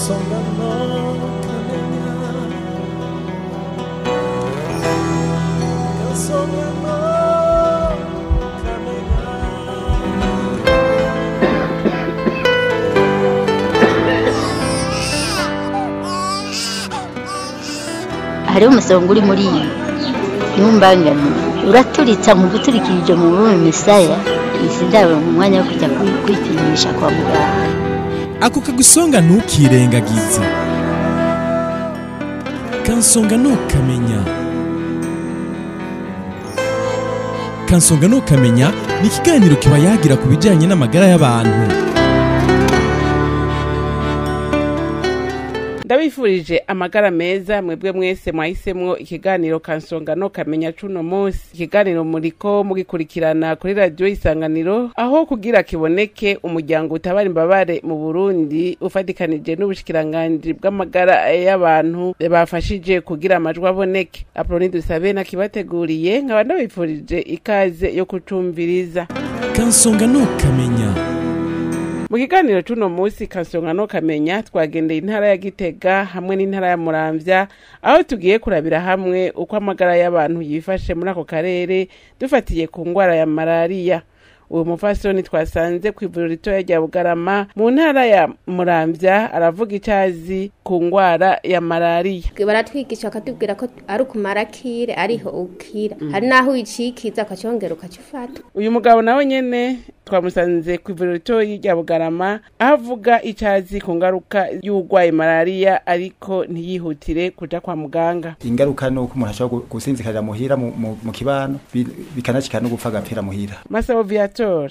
kansongano kamenya kansongano kamenya hariho umusonga uri muri iyi ntumbangane uraturitsa mu guturikirije mu bume misaya izi ndabo mu mwanya wo kujya kwi- kwipimisha kwa muganga ako kagusonga ntukirengagize kansonga ntukamenya kansonga ntukamenya ni ikiganiro kiba yagira ku bijyanye n'amagara y'abantu ndabifurije amagara meza mwebwe mwese mwahisemwo ikiganiro kansonga no kamenya cuno munsi ikiganiro muriko mugikurikirana kuri radiyo isanganiro aho kugira kiboneke umuryango utabara imbabare mu burundi ufatikanije n'ubushikiranganji bw'amagara y'abantu bafashije kugira amajwi aboneke aproni dusabe nakibateguriye nkaba ndabifurije ikaze yo kucumviriza kansonga ntukamenya mu kiganiro c'uno munsi kansonga no kamenya twagendeye intara ya gitega hamwe n'intara ya muramvya aho tugiye kurabira hamwe uko amagara y'abantu yifashe muri ako karere dufatiye ku ngwara ya malariya uyu mufasoni twasanze ku ivuriro ritoya rya bugarama mu ntara ya muramvya aravuga icazi ku ngwara ya malariya baratwigisha bakatubwira ko ari ukumara kire ariho ukira hari n'aho uyicikiza ukacongera ukacifata uyu mugabo nawe nyene twamusanze ku ivuriro ritoyi rya bugarama aho avuga icazi ku ngaruka y'urwaye malariya ariko ntiyihutire kuja kwa muganga ingaruka ni uko umuntu ashobora gu- gusinzikarira muhira mu- mu mu kibano bi- bikanashikana no gupfa agapfira muhira masabo viator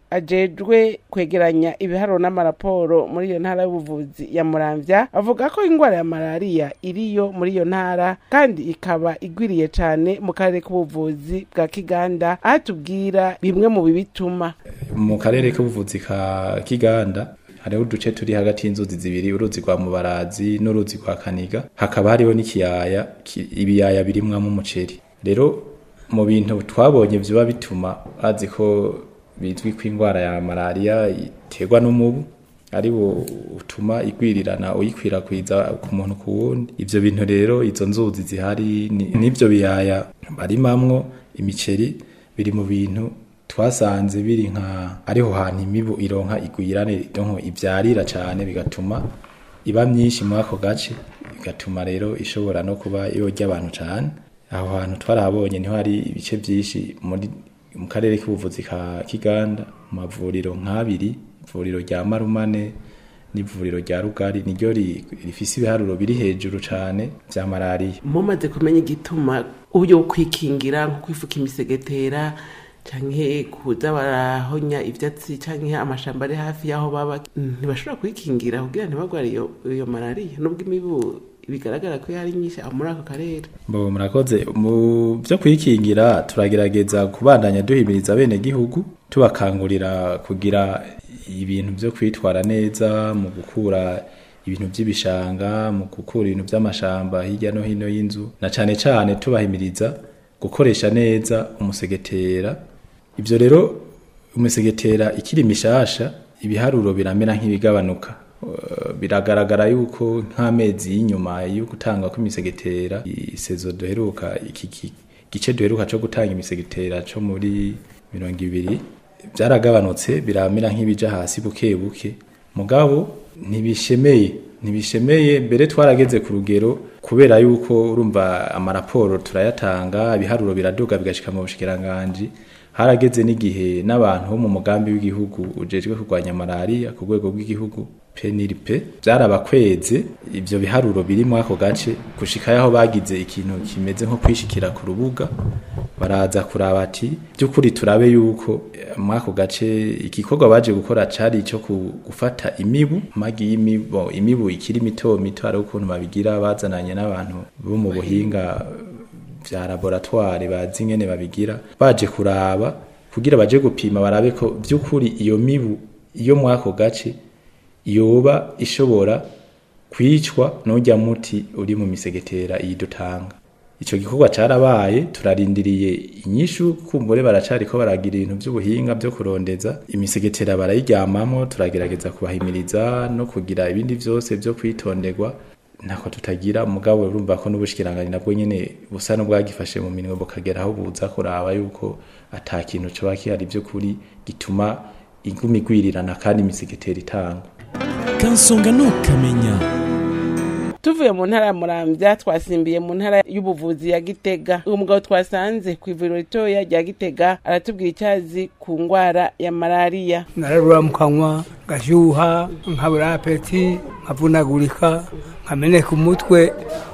ajejwe kwegeranya ibiharuro n'amaraporo muri iyo ntara y'ubuvuzi ya muramvya avuga ko ingwara ya malariya iriyo muri iyo ntara kandi ikaba igwiriye cane mu karere k'ubuvuzi bwa kiganda aho tubwira bimwe mu bibituma mu karere k'ubuvuzi ka kiganda hariho uduce turi hagati y'inzuzi zibiri uruzi rwa mubarazi n'uruzi rwa kaniga hakaba hariho n'ikiyaya ki- ibiyaya birimwamo umuceri rero mu bintu twabonye vyoba bituma bazi ko bizwi ko indwara ya malariya iterwa n'umubu ari wo utuma igwirirana uyikwirakwiza ku muntu ku wundi ivyo bintu rero izo nzuzi zihari ni- n'ivyo biyaya barimamwo imiceri biri mu bintu twasanze biri nka ariho hantu imibu ironka igwirane donko ivyarira cane bigatuma iba myinshi muri ako gace bigatuma rero ishobora no kuba yorya abantu cane aho hantu twarahabonye niho hari ibice vyinshi muri mu karere k'ubuvuzi ka Kiganda mu mavuriro nk'abiri ivuriro rya Marumane n'ivuriro rya Rugari niryo ri- rifise ibiharuro biri hejuru cane vya malariya mumaze kumenya igituma uburyo bwo kwikingira nko kwifuka imisegetera canke kuza barahonya ivyatsi canke amashamba ari hafi y'aho baba ntibashobora kwikingira kugira ntibagware iyo, iyo malariya nubwo imibu bigaragara ko yari nyinshi aho muri ako karere Bo murakoze mu byo kwikingira turagerageza kubandanya duhimiriza bene gihugu tubakangurira kugira ibintu byo kwitwara neza mu gukura ibintu by'ibishanga mu gukura ibintu by'amashamba hirya no hino y'inzu na cane cane tubahimiriza gukoresha neza umusegetera ivyo rero umusegetera ikiri mishasha ibiharuro biramera nk'ibigabanuka Uh, biragaragara yuko nk'amezi y'inyuma yo gutanga kw'imisegetera isezo duheruka iki ki- gice duheruka co gutanga imisegetera co muri mirongo ibiri byaragabanutse biramera nk'ibija hasi buke buke mugabo ntibishemeye ntibishemeye mbere twarageze ku rugero kubera yuko urumva amaraporo turayatanga ibiharuro biraduga bigashika mu bushikiranganji harageze n'igihe n'abantu bo mu mugambi w'igihugu ujejwe kurwanya malariya ku rwego rw'igihugu peniripe byarabakweze ivyo biharuro biri muri ako gace gushika yaho bagize ikintu kimeze nko kwishikira ku rubuga baraza kuraba ati by'ukuri turabe yuko eh, muri ako gace igikorwa baje gukora cari ico ku- gufata imibu amagi y'imibu imibu ikiri mito mito hari ukuntu babigira bazananye n'abantu bo mu buhinga vya laboratoire bazi ingene babigira baje kuraba kugira baje gupima barabe ko by'ukuri iyo mibu iyo muri ako gace yoba ishobora kwicwa n'urya muti uri mu misegetera iyi dutanga ico gikorwa carabaye turarindiriye inyishu kumbure baracariko baragira ibintu vy'ubuhinga vyo kurondeza imisegetera barayiryamamo turagerageza kubahimiriza no kugira ibindi vyose vyo kwitonderwa ntako tutagira mugabo urumva ko n'ubushikiranganje nabwo nyene busa n'ubwagifashe mu minwe bukagera aho buza kuraba yuko ata kintu coba kihari vy'ukuri gituma iguma igwirirana kandi imisegetera itangwa kansonga ntukamenya tuvuye mu ntara ya muramvya twasimbiye mu ntara y'ubuvuzi ya gitega uwo mugabo twasanze ku ivuriro ritoya rya gitega aratubwira icyazi ku ngwara ya malariya nararura mu kanwa ngashyuha nkabura apeti nkavunagurika nkameneka umutwe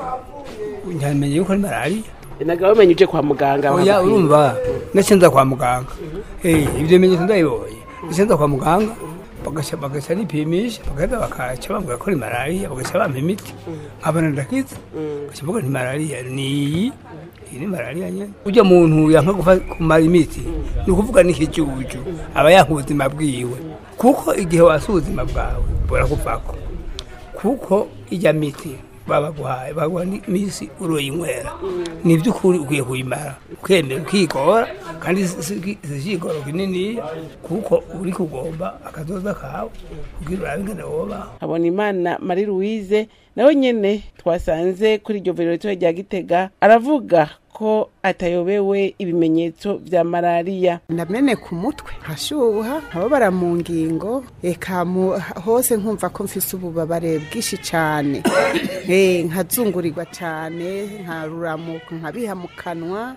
nyamenye yuko ari malariya nagabo bamenye uje kwa muganga oya bakakwiba. urumva nacenza kwa muganga Eh, ibyo bimenyetso ndabibonye nacenza kwa muganga bagaca bagaca nipimisha bagahita bakaca bambwira ko ni malariya bagaca bampa imiti nkabona ndakiza gaca mvuga ni malariya ni iyi iyi ni malariya nyene ujya muntu yanka gufa kumara imiti ni ukuvuga n'ikijuju aba yanka ubuzima bwiwe kuko igihe wasi ubuzima bwawe burakuvako kuko ijya miti babaguhaye baguha n'imisi uroyinywera ni iby'ukuri ukwiye kuyimara ukemera ukigora kandi si- si si ikigoro kinini kuko uri kugomba akazoza kawe kugira urabe ingene wobaho habona imana marie louise nawe nyene twasanze kuri iryo vuriro ritoya rya gitega aravuga ko atayobewe ibimenyetso vya malariya ndamene ku mutwe nkashuha nkababara mu ngingo eka mu- hose nkumva ko mfise ububabare bwinshi cane Eh, nkazungurirwa cane nkaruramuka nkabiha mu kanwa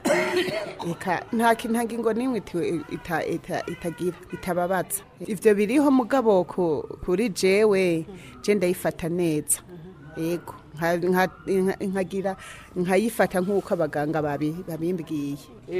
eka nta ki- nta ngingo n'imwe iti- ita- ita- itagira itababaza ivyo biriho mugabo ku- kuri jewe je ndayifata neza yego nka- nka- nka- nkagira nkayifata nk'uko abaganga babi- babimbwiye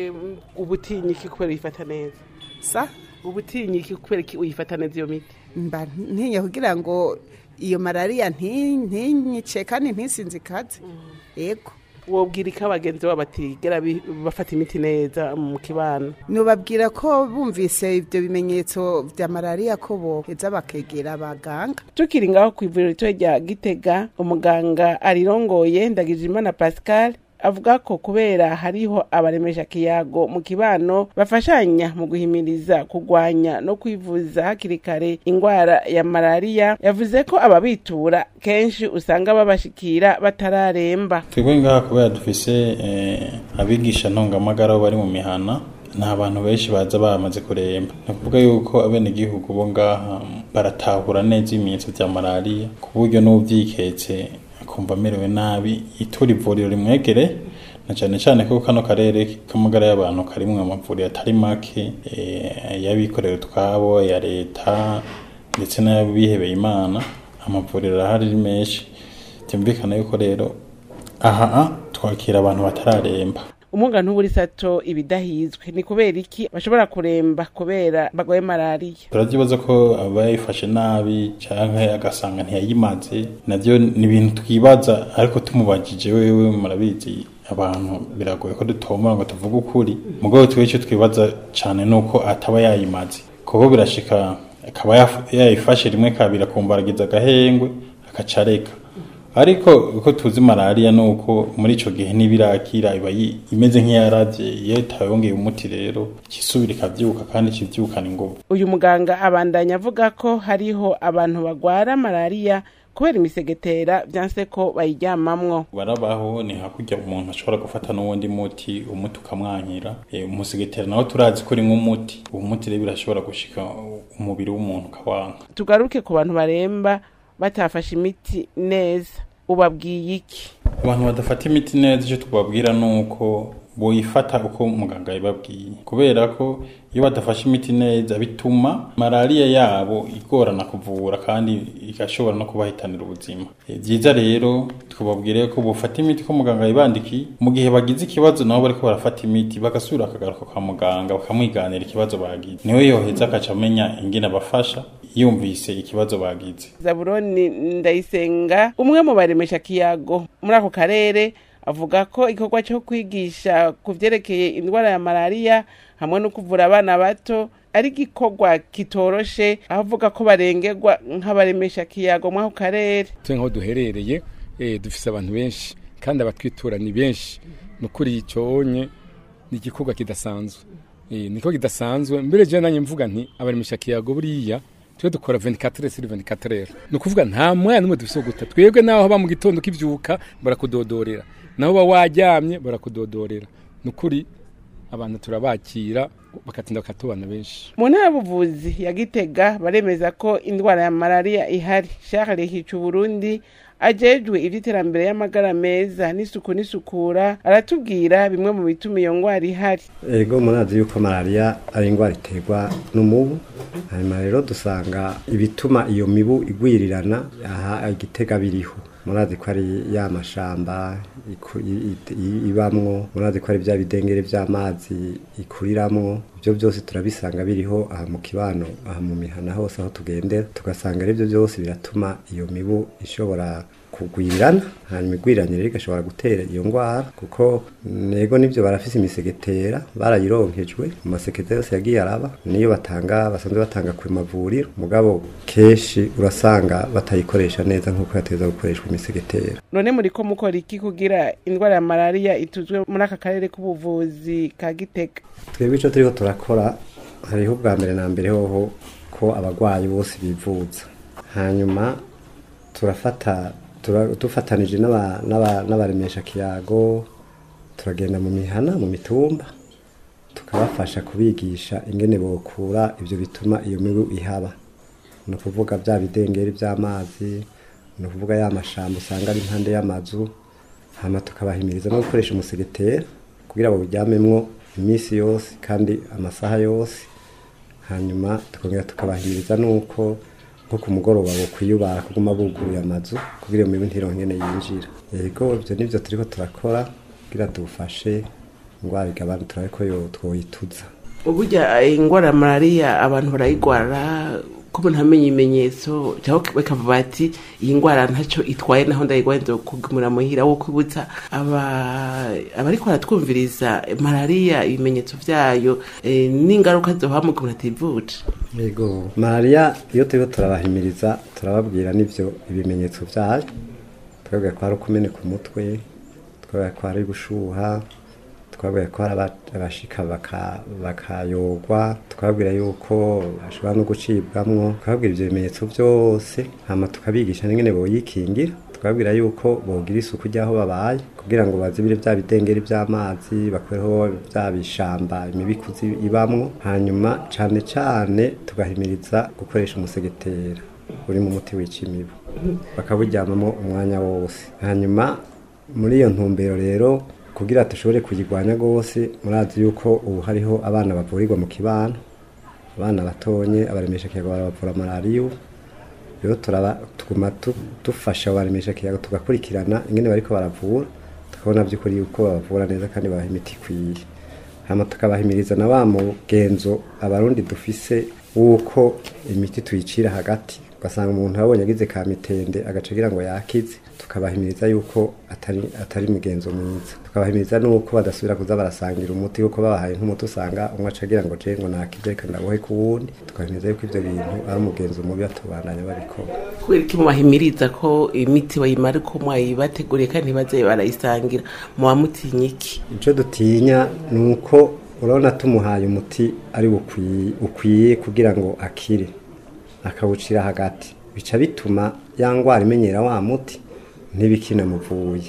ubutinyiki kubera uyifata neza sa ubutinyiki kubera iki uyifata neza iyo miti mba ntinya kugira ngo iyo malariya nti- ntinyice kandi ntisinzikaze yego wobwira ko abagenzi babo batigera bi- bafata imiti neza mu kibano nubabwira ko bumvise ibyo bimenyetso bya malariya ko boheza bakegera abaganga tukiri ngaho ku ivuriro rito rya gitega umuganga arirongoye ndagijimana pascal avuga ko kubera hariho abaremesha kiyago mu kibano bafashanya mu guhimiriza kurwanya no kwivuza hakiri kare ingwara ya malariya yavuze ko ababitura kenshi usanga babashikira batararemba twebwe ngaha kubera dufise eh, abigisha ntongamagara bo bari mu mihana nta bantu benshi baza bamaze kuremba ni ukuvuga yuko abenegihugu bo ngaha baratahura neza ibimenyetso vya malariya ku buryo n'uvyiketse akumva amerewe nabi itura ivuriro rimwegere na cane cane ko kano karere k'amagara y'abantu karimwo amavuriro atari make eh, y'abikorera utwabo ya leta ndetse n'abihebeye imana amavuriro arahari ari menshi byumvikana yuko rero aha twakira abantu batararemba umuga ntuburi sato ibidahizwe ni kubera iki bashobora kuremba kubera bagwaye malariya turabyibaza ko abayifashe nabi canke agasanga ntiyayimaze navyo ni ibintu twibaza ariko tumubajije wewe murabizi abantu biragoye ko dutomora ngo tuvuge ukuri mugabo twe icyo twibaza cane nuko ataba yayimaze kuko birashika akaba yaf- yayifashe rimwe kabiri akumbaragiza agahengwe agaca areka ariko uko tuzi malariya ni uko muri ico gihe n'ibirakira iba yi- imeze nk'iyaravye iyo itayongeye umuti rero ikisubira ikavyuka kandi kivyukana inguvu uyu muganga abandanya avuga ko hariho abantu bagwara malariya kubera imisegetera vyanse ko bayiryamamwo barabaho ni hakurya umuntu ashobora gufata n'uwundi muti umuti ukamwanyira e, umusegetera nawe turazi ko rimwe umuti uwo muti rero birashobora gushika umubiri w'umuntu ukawanka tugaruke ku bantu baremba batafashe imiti neza ubabwiye iki abantu badafata imiti neza icyo twababwira ni uko boyifata uko muganga yabibabwiye kubera ko iyo badafashe imiti neza bituma malariya yabo igorana kuvura kandi igashobora no kubahitanira ubuzima Eh, byiza rero twababwire ko bufata imiti ko muganga yabandikiye mu gihe bagize ikibazo nabo bariko barafata imiti bagasubira akagaruka kwa muganga bakamwiganira ikibazo bagize niwe yoheza akaca amenya ingene abafasha yumvise ikibazo bagize zaburoni ndayisenga umwe mu baremesha kiyago muri ako karere avuga ko igikorwa cyo kwigisha ku vyerekeye indwara ya malariya hamwe no kuvura abana bato ari igikorwa kitoroshe aho avuga ko barengerwa nk'abaremesha kiyago muri ako karere twe nk'aho duherereye eh, dufise abantu benshi kandi abatwitura ni benshi ni ukuri icyonye ni igikorwa kidasanzwe Eh, niko kidasanzwe mbere je nanjye mvuga nti abarimisha kiyago buriya twe dukora 24 sur 24 ni ukuvuga nta mwana n'umwe dufise wo guta twebwe naho ba mu gitondo kivyuka barakudodorera naho ba waryamye barakudodorera ni ukuri abantu turabakira bakatinda bakatubana benshi mu ntara y'ubuvuzi ya gitega baremeza ko indwara ya malariya ihari charles hica uburundi ajejwe ivy'iterambere y'amagara meza n'isuku n'isukura aratubwira bimwe mu bituma iyo ndwara ihari ego murazi yuko malariya ari indwara iterwa n'umubu hanyuma rero dusanga ibituma iyo mibu igwirirana aha igitega biriho murazi ko ari ya mashamba iku- i- i- i- ibamwo murazi ko ari bya bidengere by'amazi ikuriramwo ibyo byose turabisanga biriho aha mu kibano aha mu mihana hose aho tugendera tugasanga ari byo byose biratuma iyo mibu ishobora kugwirirana hanyuma igwiriranye rero igashobora gutera iyo ndwara kuko nego nibyo barafise imisegetera barayironkejwe mu masekeza yose yagiye araba niyo batanga basanzwe batanga ku mavuriro mugabo kenshi urasanga batayikoresha neza nk'uko yateza gukoreshwa imisegetera none muriko mukora iki kugira indwara ya malariya ituzwe muri aka karere k'ubuvuzi ka gitega twebwe icyo turiko turakora hariho ubwa mbere na mbere hoho ko abarwayi bose bivuza hanyuma turafata tura- dufatanije n'aba- n'aba- n'abaremesha kiyago turagenda mu mihana mu mitumba tukabafasha kubigisha ingene bokura ibyo bituma iyo mibu ihaba ni ukuvuga bya bidengeri by'amazi ni ukuvuga ya mashamba usanga ari impande y'amazu hama tukabahimiriza no gukoresha umusegetera kugira ngo buryamemwo iminsi yose kandi amasaha yose hanyuma tukongera tukabahimiriza nuko nko ku mugoroba bokwiyubara kuguma buguruye amazu kugira iyo mibu ntironke ingene yinjira yego ibyo nivyo turiko turakora kugira dufashe ingwara igabane turabe ko yo twoyituza uburya indwara ya malariya abantu barayigwara ko umuntu amenya ibimenyetso cyangwa bakavuga bati iyi ndwara ntacyo itwaye naho ndayigwaye kugumira muhira wo kwibutsa aba abariko baratwumviriza malariya ibimenyetso vyayo eh, n'ingaruka zohaba mu gihe umuntu ativuje yego malariya iyo turiko turabahimiriza turababwira n'ivyo ibimenyetso vyayo twabwira ko hari ukumeneka umutwe twabwira ko hari gushuha twabwira ko hari aba- abashika baka- bakayogwa twabwira yuko bashobora no gucibwamwo twabwira ivyo bimenyetso vyose hama tukabigisha n'ingene boyikingira twabwira yuko bogira isuku ry'aho babaye kugira ngo bazibire bya bidengeri by'amazi bakureho bya bishamba imibikuzi ibamwo hanyuma cane cane tugahimiriza gukoresha umusegetera uri mu muti wica imibu bakawuryamamo umwanya wose hanyuma muri iyo ntumbero rero kugira dushobore kuyirwanya rwose murazi yuko ubu hariho abana bavurirwa mu kibano abana batonye abaremesha kiyago barabavura malariya ubu rero turaba tuguma tu- dufasha abaremesha kiyago tugakurikirana ingene bariko baravura tukabona by'ukuri yuko babavura neza kandi babaha imiti ikwiye hama tukabahimiriza na wa mugenzo abarundi dufise wuko imiti tuyicira hagati ugasanga umuntu abonye agize ka mitende agaca agira ngo yakize tukabahimiriza yuko atari atari mugenzo mwiza tukabahimiriza nuko badasubira kuza barasangira umuti kuko babahaye nk'umuti usanga umwe aca agira ngo je ngo nakize reka ndabohe ku wundi tukabahimiriza yuko ivyo bintu ari umugenzo mubi batubandanya babikora kubera iki mubahimiriza ko imiti bayimara ko mwayibateguriye kandi ntibaze barayisangira muba mutinya iki icyo dutinya ni uko urabona tumuhaye umuti ari bukwiye ukwiye kugira ngo akire akawucira hagati bica bituma ya ndwara imenyera wa muti ntibikinamuvuye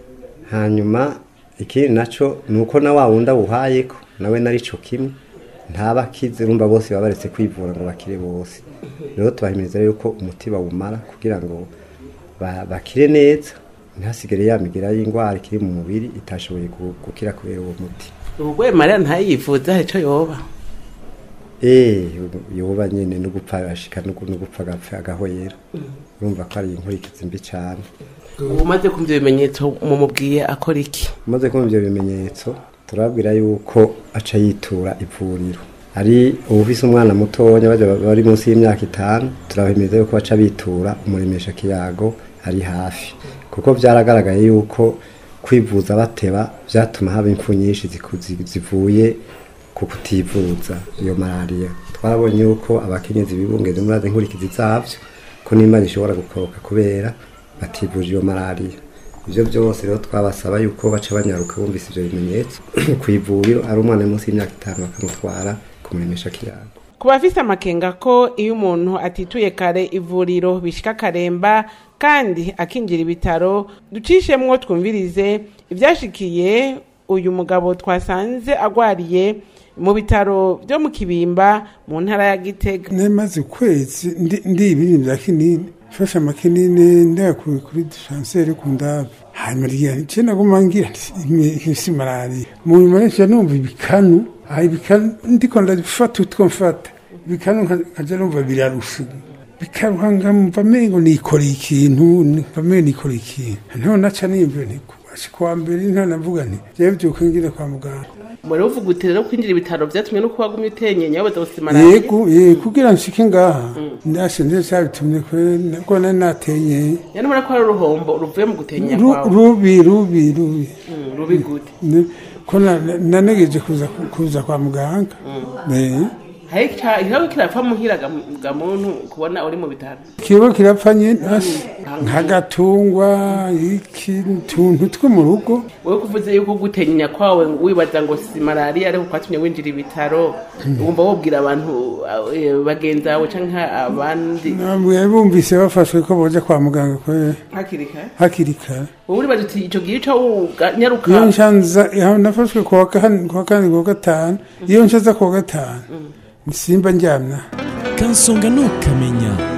hanyuma ikindi nacyo ni uko na wa wundi awuhaye ko nawe nari cyo kimwe ntaba akize urumva bose baba baretse kwivura ngo bakire bose rero tubahimiriza rero ko umuti bawumara kugira ngo ba- bakire neza ntihasigare ya migira y'indwara ikiri mu mubiri itashoboye gu- gukira kubera uwo muti ubwo malariya ntayivuze hari icyo yoba eh yoba nyene no gupfa ashika no gu- no gupfa agapfa agahoyera urumva ko ari inkurikizi mbi cyane ubu umaze kumva ibimenyetso mumubwiye akora iki umaze kumva ibyo bimenyetso turabwira yuko aca yitura ivuriro ari ubufise umwana mutonya baje bari munsi y'imyaka itanu turabahimiriza yuko baca bitura umuremesha kiyago ari hafi kuko byaragaragaye yuko kwivuza bateba byatuma haba impfu nyinshi ziku- zi- zivuye ku kutivuza iyo malariya twarabonye yuko abakenyezi bibungeze muri azi nkurikizi zavyo ko n'imana ishobora gukoroka kubera bativuje iyo malariya ivyo byose rero twabasaba yuko baca banyaruka bumvise ivyo bimenyetso ku ivuriro ari umwana uri munsi y'imyaka itanu bakamutwara kumuremesha kiyago ku bafise amakenga ko iyo umuntu atituye kare ivuriro bishika akaremba kandi akinjira ibitaro ducishemwo twumvirize ivyashikiye uyu mugabo twasanze agwariye mu bitaro vyo mu kibimba mu ntara ya gitega nemaze ukwezi ndi ndi ibintu bya kinini mfashe amakinini ndayakuye kuri dispensaire ku ndabe hanyuma ryari nce naguma ngira isi malariya mu nyuma nca numva ibikanu aha ibikanu ndiko ndafata utwo mfata ibikanu nkaja numva birarusha bikaruha ngamva mengo nikoreye ikintu mva mengo nikoreye ikintu none naca nimvira nti kwa mbere nta navuga nti jewe vyuka ngira kwa muganga muri uvuga uti rero kwinjira ibitaro vyatumye no kuba gumye utenyenya wabaza gusa malariya yego yego kugira nshike ngaha ndashe ndetse cyabitumye kwe nako nari natenyeye yani mura ko ari uruhombo ruvuye mu gutenya Ru- kwawe rubi rubi rubi Mm, rubi gute Ni- ko na- na- nanegeje kuza kuza kwa muganga Eh. hari ica- ikibazo kirapfa muhira ga ga muntu kubona uri mu bitaro kiba kirapfa nyine asi nk'agatungwa iki utuntu two mu rugo wewe kuvuze yuko gutenya kwawe wibaza ngo si malariya ariko kwatumye winjira ibitaro wumva wobwira abantu eh, bagenzi bawe canke abandi nabwo bumvise bafashwe ko boja kwa muganga kwe hakiri kare hakiri kare wowe uribaza uti ico gihe co nyaruka iyo nshanza iyo nafashwe kuwa kane kuwa kane kuwa gatanu iyo nshaza kuwa gatanu simba njyamna kansonga ntukamenya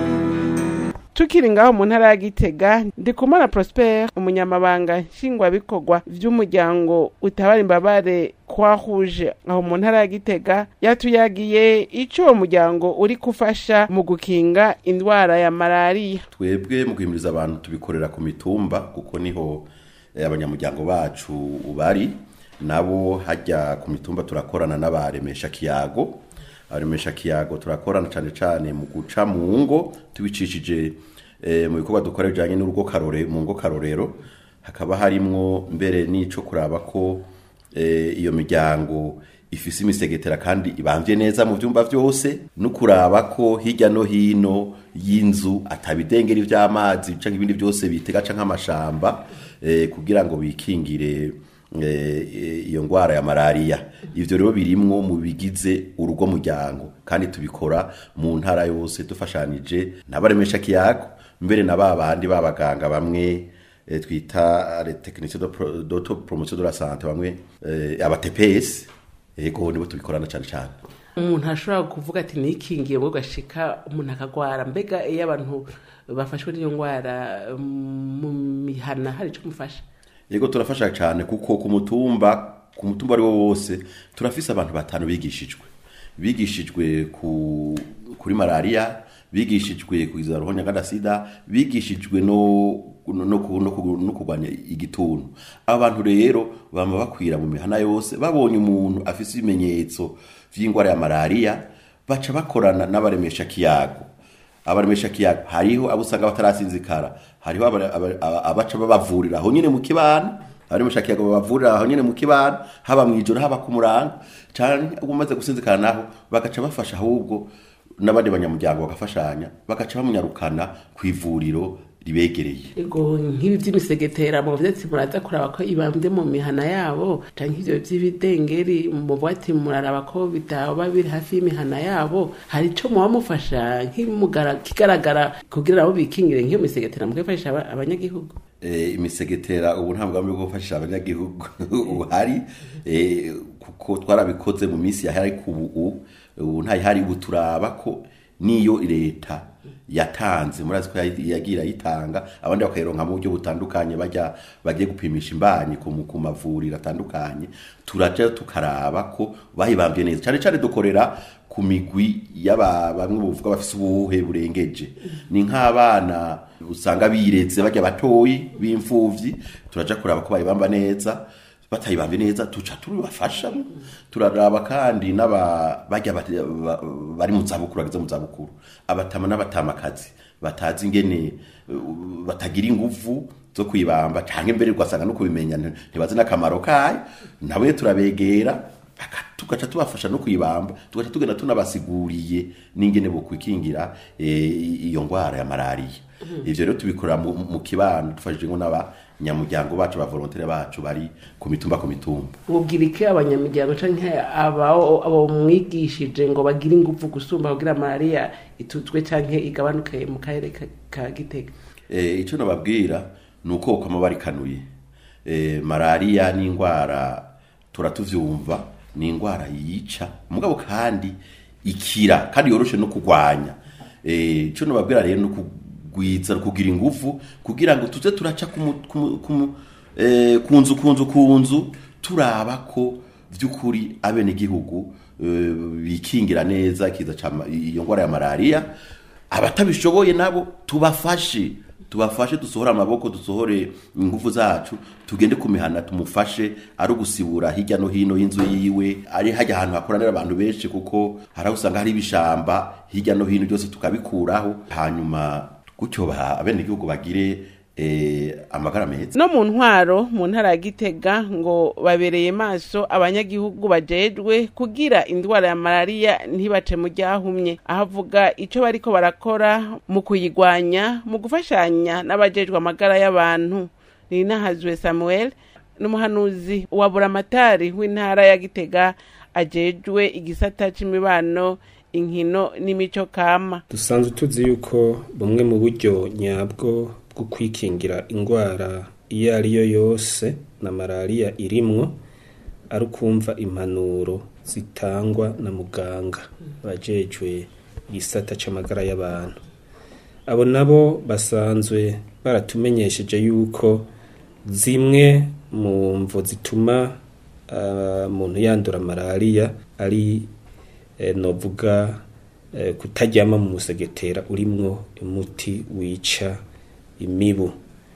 tukiri ngaho mu ntara ya gitega ndikumana prosper umunyamabanga nshingwabikorwa vy'umuryango utabara imbabare kwahuje aho mu ntara ya gitega yatuyagiye ico uwo muryango uri gufasha mu gukinga indwara ya malariya twebwe mu guhimiriza abantu tubikorera ku mitumba kuko niho eh, abanyamuryango bacu bari nabo hajya ku mitumba turakorana n'abaremesha kiyago abaremesha kiyago turakorana cyane cyane mu guca mu ngo tubicishije eh, mu bikorwa dukora bijyanye n'urugo karore mu ngo karorero hakaba harimwo mbere n'ico kuraba ko eh, iyo miryango ifise imisegetera kandi ibambye neza mu byumba byose no kuraba ko hirya no hino y'inzu atabidengeri vy'amazi canke ibindi byose bitega canke amashamba eh, kugira ngo bikingire eh, iyo ngwara ya malaria ivyo rero birimwo mu bigize urugo muryango kandi tubikora mu ntara yose dufashanije n'abaremesha kiyago mbere na babandi babaganga bamwe eh, twita les techniciens de pro- d'autopromotion de la santé bamwe eh, aba TPS ego nibo tubikorana cyane cyane umuntu ashobora kuvuga ati nikingiye ngo gashika umuntu akagwara mbega iyo abantu bafashwe n'iyo ndwara mm, mu mihana hari ico mufasha yego turafasha cyane kuko ku mutumba ku mutumba ari wo wose turafise abantu batanu bigishijwe bigishijwe ku kuri malaria bigishijwe kugiza ruhonya gada sida bigishijwe no no ku- no ku- no kurwanya igituntu abantu rero bama bakwira mu mihana yose babonye umuntu afise ibimenyetso vy'ingwara ya malaria baca bakorana n'abaremesha kiyago abaremesha kiyago hariho abo usanga batarasinzikara hariho aba- aba- aba- abaca babavurira aho nyine mu kibana abaremesha kiyago babavurira aho nyine mu kibana haba mu ijoro haba ku murango canke umaze gusinzikara naho bagaca bafasha ahubwo n'abandi banyamuryango bagafashanya bagaca bamunyarukana ku ivuriro ribegereye ego nk'ibi by'imisegetera mu vyatsi muraza kuraba ko ibambye mu mihana yabo canke ivyo vy'ibidengeri muvuga ati muraraba ko bitaba biri hafi y'imihana yabo hari ico muba mufasha nk'imugara- kigaragara kugira nabo bikingire nk'iyo misegetera mukifashisha aba- abanyagihugu eh, imisegetera ubu nta mugambi wo gufasha abanyagihugu uhari eh, kuko twarabikoze mu minsi yahari ku ubu ubu ntayihari ubu turaba ko niyo leta yatanze murazi ko yayi- yagira yitanga abandi bakayironka mu buryo butandukanye bajya bagiye gupimisha imbanyi ku mu- ku mavuriro atandukanye turaja tukaraba ko bayibambye neza cyane cyane dukorera ku migwi y'aba bamwe buvuga bafise ubuhe burengeje ni nk'abana usanga bireze bajya batoyi b'imfuvyi turaja kuraba ko bayibamba neza batayibambye neza tuca turibafasha turaraba kandi n'aba bajya bati- ba- bari mu zabukuru bageze mu zabukuru abatama n'abatamakazi batazi ingene uh, batagira inguvu zo kwibamba canke mbere ugasanga no kubimenya nti- ntibazi n'akamaro kayo nawe turabegera bakatu- tugaca tubafasha no kuyibamba tugaca tugenda tunabasiguriye n'ingene bo kwikingira eh, iyo ngwara ya malariya ivyo rero tubikorera mu, mu kibano dufashije ngo n'abanyamuryango bacu ba volontaire bacu bari ku mitumba ku mitumba mubwira iki abanyamuryango canke abo abo mwigishije ngo bagire ingufu gusumba kugira malariya ituzwe canke igabanuke mu karere ka- ka gitega eh, icyo nababwira ni uko kama barikanuye eh, malariya ni indwara turatuvyumva ni indwara yica mugabo kandi ikira kandi yoroshe no kurwanya eh, icyo nababwira rero ni ukugwiza no kugira ingufu kugira ngo tuze turaca ku mu- ku mu- ku mu- eh, ku nzu ku nzu ku nzu turaba ko vy'ukuri abenegihugu eh, bikingira neza ikiza ca ma- iyo ngwara ya malariya abatabishoboye nabo tubafashe tubafashe dusohore amaboko dusohore ingufu zacu tugende ku mihana tumufashe ari ugusibura hirya no hino y'inzu yiwe ari hajya ahantu hakoranira abantu benshi kuko hari aho usanga hari ibishamba hirya no hino byose tukabikuraho hanyuma gutyo ba- abenegihugu bagire eh, amagara meza no mu ntwaro mu ntara ya gitega ngo babereye maso abanyagihugu bajejwe kugira indwara ya malariya ntibace mu ryahumye aho avuga ico bariko barakora mu kuyigwanya mu gufashanya n'abajejwe amagara y'abantu ninahazwe samuel n'umuhanuzi wa buramatari w'intara ya gitega ajejwe igisata c'imibano inkino n'imico kama dusanzwe tuzi yuko bumwe mu buryo nyabwo bwo kwikingira indwara iyo ari yo yose na malariya irimwo ari ukumva impanuro zitangwa na muganga abajejwe igisata c'amagara y'abantu abo nabo basanzwe baratumenyesheje yuko zimwe mu mvo zituma ah, umuntu yandura malariya ari eh, novuga eh, kutaryama mu musegetera urimwo umuti wica imibu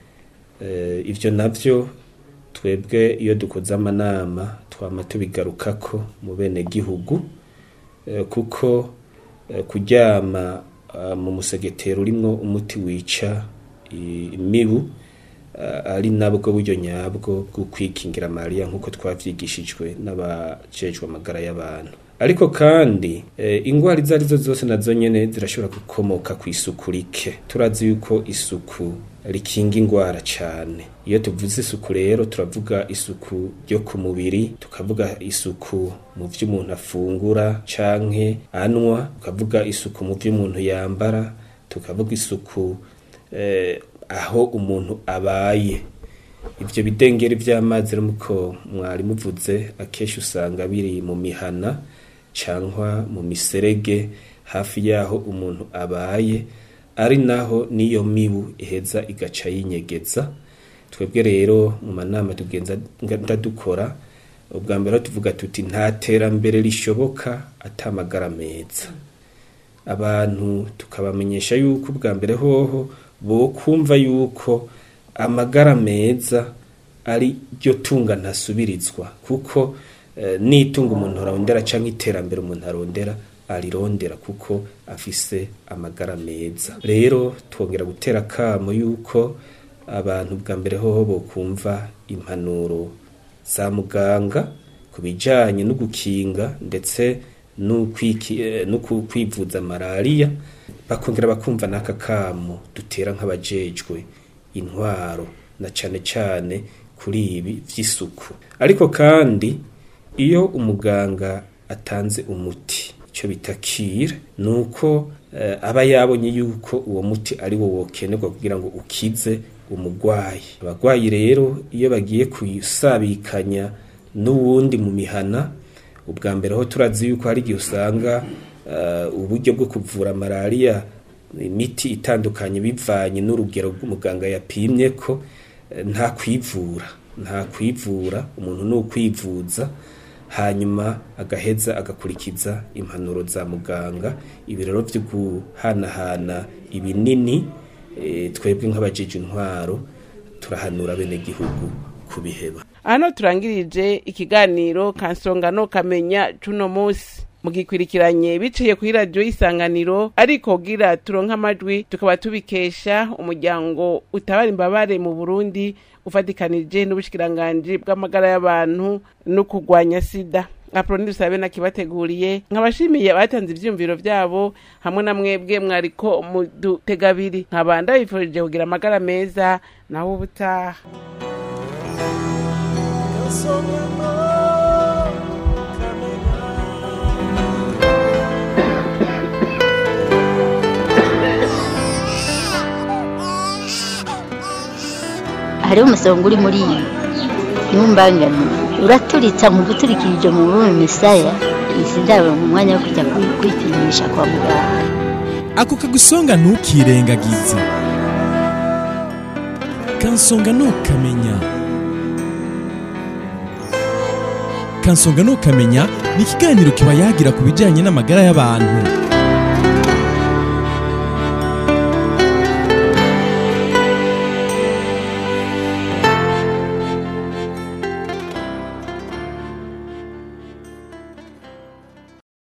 eh, ivyo navyo twebwe iyo dukoze amanama twama tubigarukako mu bene gihugu eh, kuko eh, kuryama ah, mu musegetera urimwo umuti wica i- imibu ah, ari nabwo buryo nyabwo bwo kwikingira malariya nk'uko twavyigishijwe n'abajejwe amagara y'abantu ariko kandi eh, ingwara izo arizo zose nazo nyene zirashobora gukomoka ku isuku rike turazi yuko isuku rikinga ingwara cane iyo tuvuze isuku rero turavuga isuku ryo ku mubiri tukavuga isuku mu vyo umuntu afungura canke anwa tukavuga isuku mu vyo umuntu yambara tukavuga isuku eh, aho umuntu abaye ivyo bidengeri vy'amazi rero muko mwari muvuze akenshi usanga biri mu mihana cankwa mu miserege hafi yaho umuntu abaye ari naho niyo mibu iheza igaca yinyegeza twebwe rero mu manama tugenza ndadukora ubwa mbere aho tuvuga tuti nta terambere rishoboka atamagara meza abantu tukabamenyesha yuko ubwa mbere hoho bo kumva yuko amagara meza ari ryo tunga ntasubirizwa kuko eh, n'itunga umuntu arondera canke iterambere umuntu arondera arirondera kuko afise amagara meza rero twongera gutera kamo yuko abantu bwa mbere hoho bokumva impanuro za muganga ku bijanye no gukinga ndetse no kwiki- eh, no ku- kwivuza malariya bakongera bakumva n'aka kamo dutera nk'abajejwe intwaro na cane cane kuri ibi vy'isuku ariko kandi iyo umuganga atanze umuti icyo bita kire ni uko eh, aba yabonye yuko uwo muti ari wo wokenerwa kugira ngo ukize umugwayi abagwayi rero iyo bagiye kuyisabikanya n'uwundi mu mihana ubwa mbere ho turazi yuko hari igihe usanga eh, uburyo bwo kuvura malariya imiti itandukanye bivanye n'urugero rw'umuganga yapimye ko eh, nta kwivura nta kwivura umuntu ni ukwivuza hanyuma agaheza agakurikiza impanuro za muganga ibi rero byo guhanahana ibinini eh, twebwe nk'abajeje intwaro turahanura bene gihugu kubiheba hano turangirije ikiganiro kansongano kamenya cuno musi mugikwirikiranye biciye kuri radiyo y'isanganiro ariko gira turonka amajwi tukaba tubikesha umuryango utabara imbabare mu burundi ufatikanije n'ubushikiranganji bw'amagara y'abantu no kurwanya sida aproni dusabe nakibateguriye nkabashimiye abatanze ivyumviro vyabo hamwe na mwebwe mwariko mudutega abiri nkaba ndabifurije kugira amagara meza naho ubutaha hariho umusonga uri muri iyi ntumbangane uraturitsa mu guturikirije mu rurimi misaya izi ndabo mu mwanya wo kujya kwi- kwipimisha kwa muganga ako kagusonga ntukirengagize kansonga ntukamenya kansonga ntukamenya ni ikiganiro kiba yagira ku bijyanye n'amagara y'abantu